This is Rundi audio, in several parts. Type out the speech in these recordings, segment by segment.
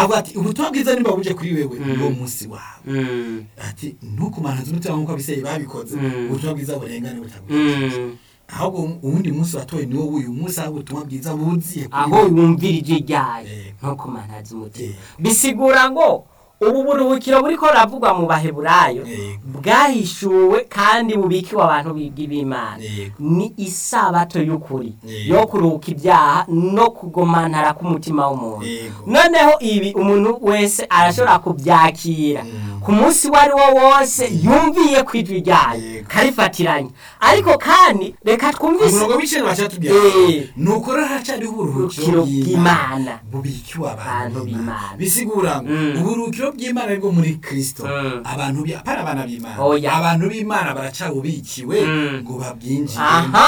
avuga ati ubutumwa bwiza niba buje kuri wewe Mm. uwo munsi wawe Mm. ati ntukumananze umutima nk'uko abiseye babikoze Mm. ubutumwa bwiza burengane butagushikije Mm. ahubwo uwundi munsi watoye niwo w'uyu munsi aho ubutumwa bwiza buziye kuri aho wewe. yumvira ijwi ryayo Eh. nko kumantaza umutima Eh. bisigura ngo ubu buruhukiro buriko buravugwa mu baheburayo Eh. bwahishuwe kandi bubikiwe abantu biga b'imana Yego. ni isabato y'ukuri Yego. yo kuruhuka ibyaha no kugomantara k'umutima w'umuntu Yego. noneho ibi umuntu wese arashobora kubyakira Mm. ku munsi uwo ari wo wose yumviye ku ijwi ryayo Yego. karifatiranya ariko kandi reka twumvise umurongo w'icenda bacatubwira Eh. nuko rero hacariho Uburuhukiro uburuhukiro bw'Imana. bubikiwe Abantu abantu b'Imana. b'imana bisigura ngo Mm. uburuhukiro bw'imana aribwo muri kristo Mm. abantu bi- apana abana b'imana Oya. abantu b'imana baracabubikiwe Mm. ngo babwinjire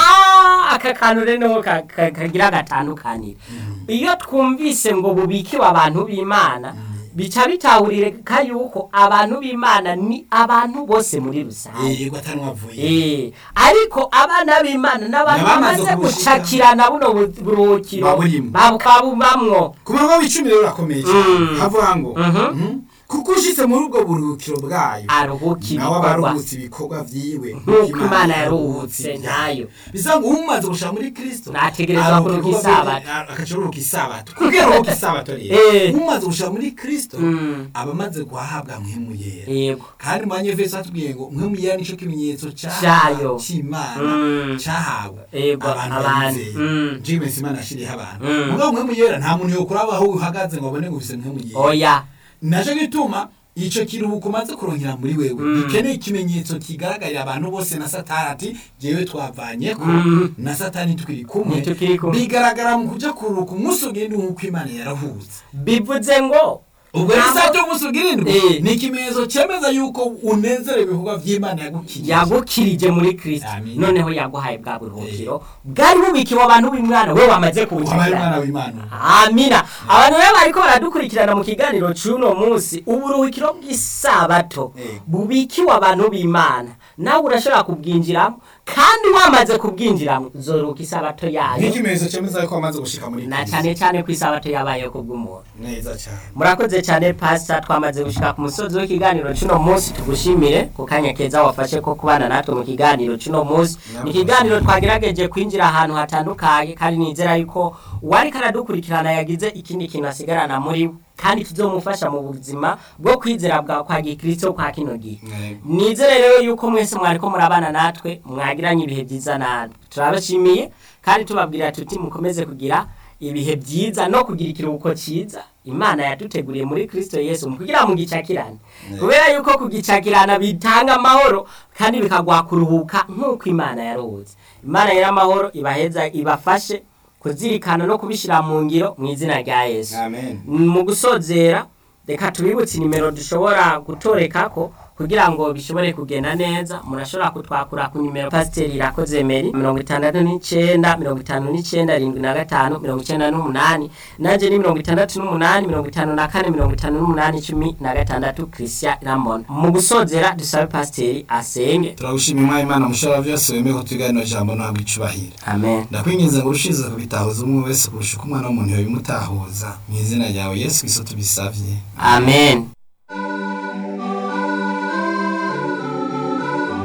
aha aka kantu rero ka- ka- kagira agatandukaniro iyo twumvise ngo bubikiwe abantu b'imana bica bitahurika yuko abantu b'imana ni abantu bose muri rusange yego atanwavuye Eh, ariko abana b'imana n'abantu N'abamaze bamaze kubushika. gucakirana buno bu- buruhukiro Baburimo. babubamwo ku murongo w'icumi rero urakomeye cyane Mm. havuga ngo Mhm. mhm, kuko ushitse muri ubwo buruhukiro bwayo aruhuka nawe ibikorwa abaruhutse ibikorwa vyiwe nk'uko imana yaruhutse ntayo bisa ngo umaze gushika muri kristo Nategerezwa aruhuka kuruhuka ibikorwa isabato. vyiwe, agaca aruhuka isabato kubwira aruhuka isabato rero Eh. umaze gushika muri kristo Mm. aba amaze guhabwa mpwemu yera yego kandi mu banyefeso hatubwiye ngo mpwemu yera nico kimenyetso Cayo. c'imana Mm. cahawe Yego, abantu abantu. bizeye Mm. jimensi imana yashiriyeho abantu Mm. mugabo mpwemu yera nta muntu yokuraba aho uhagaze ngo abone ngo ufise mpwemu yera oya naco gituma ico kiruhuko umaze kurongera muri wewe Mm. gikeneye ikimenyetso kigaragarira abantu bose na satani ati jewe twavanyeko Mm. na satani tukiri kumwe Ntitukiri kumwe. bigaragara mu kuja kuruhuka umunsi ugenda nk'uko imana yarahutse bivuze ngo ubwo rero Ntabwo- isato y'umunsi ugirindwi Eh. ni ikimenyetso cemeza yuko unezerewe ibikorwa vy'imana yagukiriye yagukirije muri kristo Amin. noneho yaguhaye bwa buruhukiro bwari bubikiwe abantu b'imwana we wamaze wabaye kubucakira umwana w'imana amina abantu rero bariko baradukurikirana mu kiganiro c'uno munsi uburuhukiro bw'isabato Eh. bubikiwe abantu b'imana nawe urashobora kubwinjiramo kandi wamaze kubwinjiramo uzoruhuka isabato yayo nk'ikimenyetso cemeza yuko wamaze gushika muri na Kristo. cane cane ko isabato yabayeho kubw'umuntu neza cane murakoze cyane pasita twamaze gushika ku musozi w'ikiganiro cy'uno munsi tugushimire ku kanya keza wafashe ko kubana natwe mu kiganiro cy'uno munsi ni ikiganiro twagerageje kwinjira ahantu hatandukanye kandi nizera yuko uwari karadukurikirana yagize ikindi kintu asigarana muri we kandi kizomufasha mu buzima bwo kwizera bwa kwa gikristo kwa kino gihe Yego. nizere rero yuko mwese mwariko murabana natwe mwagiranye ibihe byiza natwe turabashimiye kandi tubabwira tuti mukomeze kugira ibihe byiza no kugira ikiruhuko cyiza imana yaduteguriye muri kristo yesu mu kugira mu gicakirane kubera yuko kugicakirana bitanga amahoro kandi bikaguha kuruhuka nk'uko imana yaruhutse imana y'amahoro ibaheza ibafashe kuzirikana no kubishyira mu ngiro mu izina rya yesu amen mu gusozera reka tubibutse nimero dushobora gutorekako kugira ngo bishobore kugenda neza murashobora kutwakura ku nimero pasiteri irakoze meri mirongo itandatu n'icenda mirongo itanu n'icenda arindwi na gatanu mirongo icenda n'umunani nanje ni mirongo itandatu n'umunani mirongo itanu na kane mirongo itanu n'umunani cumi na gatandatu christian ramon mu gusozera dusabe pasiteri asenge turagushima imana imana mushobora byose wemeye ko tuganira ijambo ntabwo icubahira amen ndakwinginze ngo urushize kubitahuza umwe wese kurusha uko umwana w'umuntu yabimutahuza mu izina ryawe yesu kristo tubisavye amen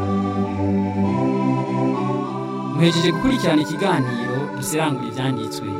muhejeje gukurikirana ikiganiro dusirangura ibyanditswe